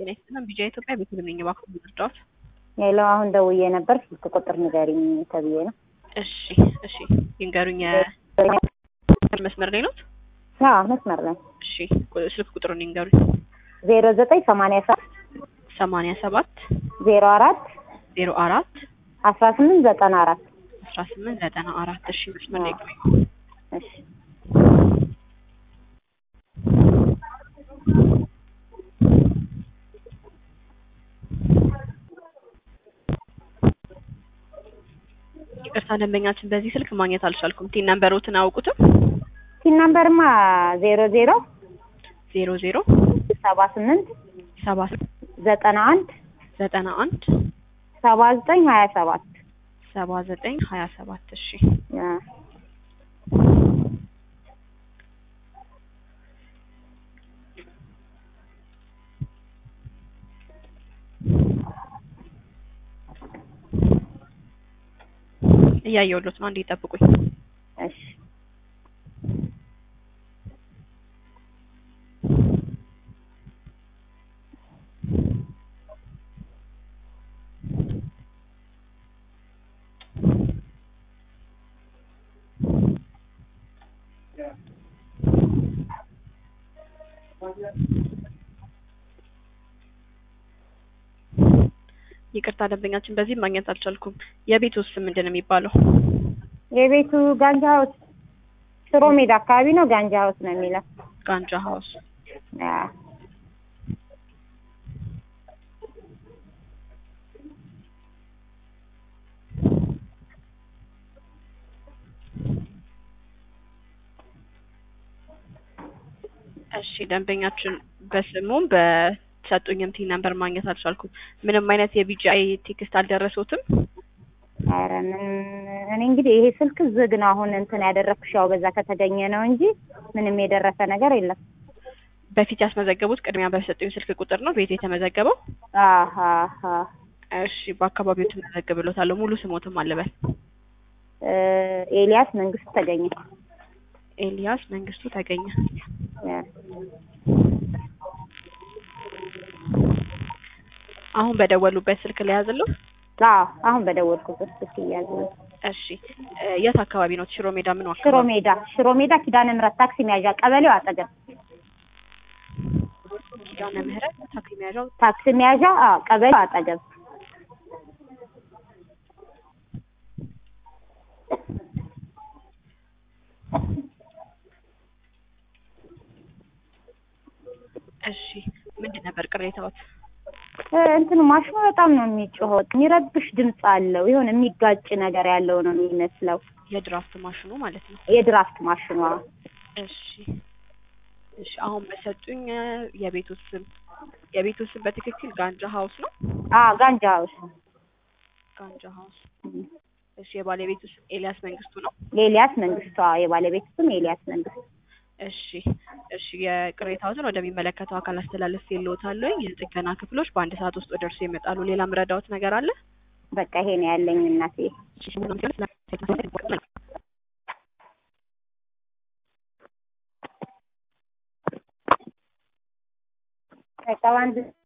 ጤና ይስጥልን። ቢጃ ኢትዮጵያ ቤተልሔም ነኝ። እባክዎ ምርጫዎች? ሄሎ፣ አሁን ደውዬ ነበር ስልክ ቁጥር ንገሪኝ ተብዬ ነው። እሺ እሺ፣ ይንገሩኝ። መስመር ላይ ኖት? አዎ መስመር ላይ። እሺ፣ ስልክ ቁጥሩን ይንገሩኝ። ዜሮ ዘጠኝ ሰማንያ ሰባት ሰማንያ ሰባት ዜሮ አራት ዜሮ አራት አስራ ስምንት ዘጠና አራት አስራ ስምንት ዘጠና አራት እሺ፣ መስመር ላይ ቆዩ። እሺ ይቅርታ ደንበኛችን በዚህ ስልክ ማግኘት አልቻልኩም። ቲን ነምበሮትን አያውቁትም? ሲን ነምበርማ ዜሮ ዜሮ ዜሮ ዜሮ ሰባ ስምንት ሰባ ዘጠና አንድ ዘጠና አንድ ሰባ ዘጠኝ ሀያ ሰባት ሰባ ዘጠኝ ሀያ ሰባት እሺ እያየሁሎት ነው። አንዴ ይጠብቁኝ። እሺ ይቅርታ ደንበኛችን በዚህ ማግኘት አልቻልኩም። የቤት ውስጥ ምንድን ነው የሚባለው? የቤቱ ጋንጃ ሀውስ ሽሮ ሜዳ አካባቢ ነው። ጋንጃ ሀውስ ነው የሚለው። ጋንጃ ሀውስ። አዎ እሺ ደንበኛችን በስሙም በሰጡኝም ቲን ነምበር ማግኘት አልቻልኩም። ምንም አይነት የቢጂአይ ቴክስት አልደረሱትም? ኧረ ምን እኔ እንግዲህ ይሄ ስልክ ዝግ ነው። አሁን እንትን ያደረግኩሽ ያው በዛ ከተገኘ ነው እንጂ ምንም የደረሰ ነገር የለም። በፊት ያስመዘገቡት ቅድሚያ በሰጡኝ ስልክ ቁጥር ነው ቤት የተመዘገበው? አሀ አሀ እሺ በአካባቢው ትመዘግብሎታለሁ። ሙሉ ስሞትም አልበል። እ ኤልያስ መንግስቱ ተገኘ። ኤልያስ መንግስቱ ተገኘ። አሁን በደወሉበት ስልክ ላይ ያዝለው። አዎ አሁን በደወልኩበት ስልክ እያዙ እሺ እ የት አካባቢ ነው? ሽሮ ሜዳ ምን ሽሮ አካባቢ? ሜዳ ሽሮ ሜዳ ኪዳነ ምህረት ታክሲ መያዣ ቀበሌው አጠገብ ኪዳነ ምህረት ታክሲ መያዣው ታክሲ መያዣ አዎ ቀበሌው አጠገብ እሺ ምንድን ነበር ቅሬታዎት? እ እንትኑ ማሽኑ በጣም ነው የሚጮኸው። የሚረብሽ ድምፅ አለው። የሆነ የሚጋጭ ነገር ያለው ነው የሚመስለው። የድራፍት ማሽኑ ማለት ነው። የድራፍት ማሽኗ እሺ እሺ አሁን በሰጡኝ እ የቤቱ ስም የቤቱ ስም በትክክል ጋንጃ ሀውስ ነው? አዎ ጋንጃ ሀውስ ጋንጃ ሀውስ። እሺ የባለቤቱ ስም ኤልያስ መንግስቱ ነው? ኤልያስ መንግስቷ የባለቤት ስም ኤልያስ መንግስቱ። እሺ እሺ የቅሬታዎትን ወደሚመለከተው አካል አስተላለፍ የለውታለሁ። የጥገና ክፍሎች በአንድ ሰዓት ውስጥ ወደ እርሱ ይመጣሉ። ሌላ ምረዳዎት ነገር አለ? በቃ ይሄ ነው ያለኝ እናቴ። እሺ በቃ በአንድ